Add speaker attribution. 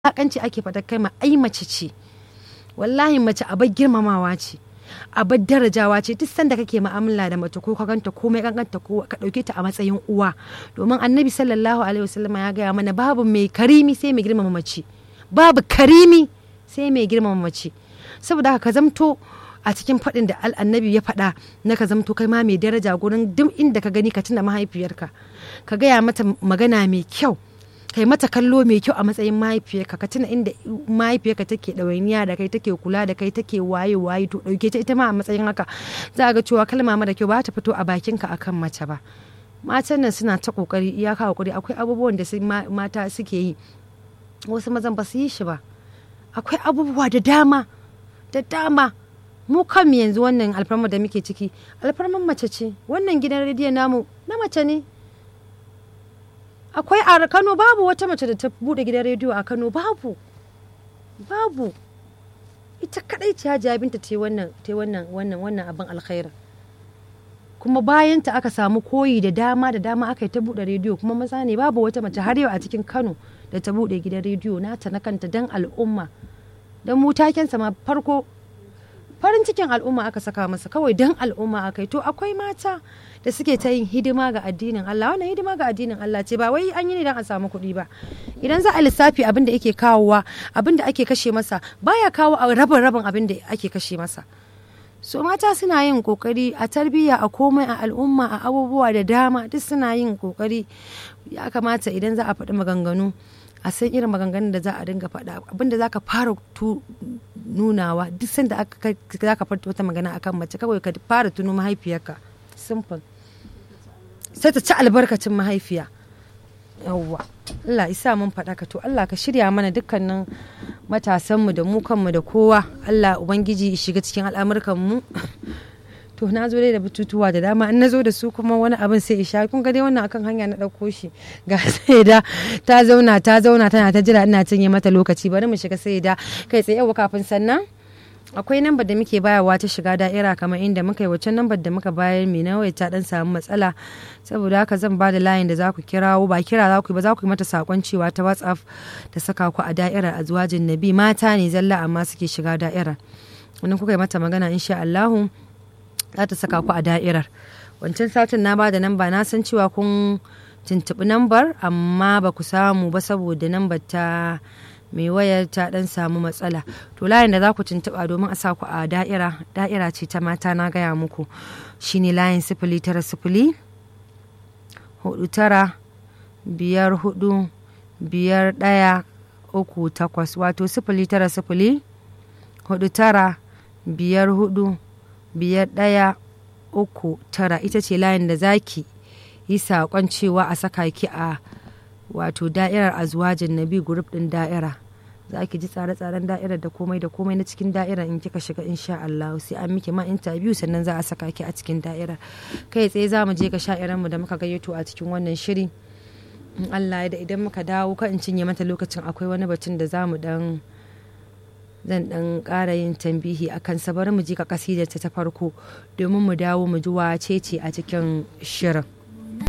Speaker 1: wulakanci ake faɗa kai ma ai mace ce wallahi mace abar girmamawa ce abar darajawa ce duk sanda kake mu'amala da mace ko ka ganta komai kankanta ko ka dauke ta a matsayin uwa domin annabi sallallahu alaihi wasallama ya gaya mana babu mai karimi sai mai girmama mace babu karimi sai mai girmama mace saboda haka ka zamto a cikin faɗin da annabi ya faɗa na ka zamto kai ma mai daraja gurin duk inda ka gani ka tuna mahaifiyarka ka gaya mata magana mai kyau kai mata kallo mai kyau a matsayin mahaifiyarka ka tuna inda mahaifiyarka take ɗawainiya da kai take kula da kai take waye waye to ɗauke ta ita ma a matsayin haka za ga cewa kalma mara kyau ba ta fito a bakinka akan mace ba matan nan suna ta kokari iyaka kokari akwai abubuwan da mata suke yi wasu mazan ba su yi shi ba akwai abubuwa da dama da dama mu kan yanzu wannan alfarmar da muke ciki alfarmar mace ce wannan gidan rediyon namu na mace ne akwai a kano babu wata mace da ta bude gidan rediyo a kano babu babu ita kadai ce hajiya binta ta wannan ta wannan wannan wannan abin alkhaira kuma bayan ta aka samu koyi da dama da dama aka yi ta bude rediyo kuma maza ne babu wata mace har yau a cikin kano da ta bude gidan rediyo nata na kanta dan al'umma dan mu takensa ma farko farin cikin al'umma aka saka masa kawai dan al'umma aka yi to akwai mata da suke ta yin hidima ga addinin Allah wannan hidima ga addinin Allah ce ba wai an yi ne dan a samu kuɗi ba idan za a lissafi abin da yake kawowa abin da ake kashe masa baya kawo a rabin rabin abin da ake kashe masa so mata suna yin kokari a tarbiyya a komai a al'umma a abubuwa da dama duk suna yin kokari ya kamata idan za a faɗi maganganu a san irin maganganun da za a dinga faɗa abinda za ka fara nunawa duk sanda za ka farta wata magana akan mace kawai ka fara tuno mahaifiyarka simple sai ta ci albarkacin mahaifiya yawwa Allah isa mun faɗa ka to Allah ka shirya mana dukkanin matasanmu da mu kanmu da kowa Allah ubangiji shiga cikin al'amurkan mu to na zo dai da batutuwa da dama in na zo da su kuma wani abin sai isha kun ga dai wannan akan hanya na ɗauko shi ga sai da ta zauna ta zauna tana ta jira ina cinye mata lokaci bari mu shiga sai da kai tsaye yau kafin sannan akwai nambar da muke bayarwa ta shiga da'ira kamar inda muka yi wacce nambar da muka bayar mai nawa ta dan samu matsala saboda haka zan ba da layin da za ku kirawo ba kira za ku yi ba za ku yi mata sakon cewa ta whatsapp ta saka ku a da'irar azwajin nabi mata ne zalla amma suke shiga da'irar wannan kuka yi mata magana insha Allahu za ta saka ku a da'irar wancan satin na ba da namba na san cewa kun tuntuɓi nambar amma ba ku samu ba saboda nambar ta mai wayar ta dan samu matsala to layin da za ku tuntuɓa domin a sa ku a da'ira da'ira ce ta mata na gaya muku shine layin sifili tara sifili hudu tara biyar hudu biyar ɗaya uku takwas wato sifili tara sifili hudu tara biyar hudu biyar ɗaya uku tara ita ce layin da zaki yi saƙon cewa a saka ki a wato da'irar azwajin nabi grup din da'ira za ki ji tsare-tsaren da'irar da komai da komai na cikin da'irar in kika shiga insha Allah sai an miki ma interview sannan za a saka ki a cikin da'irar kai tsaye za mu je ga sha'iran mu da muka gayyato a cikin wannan shiri in Allah ya da idan muka dawo ka in cinye mata lokacin akwai wani batun da za mu dan zan dan ƙara yin tambihi akan sa bari mu ji ka kasidar ta farko domin mu dawo mu ji wace ce a cikin shirin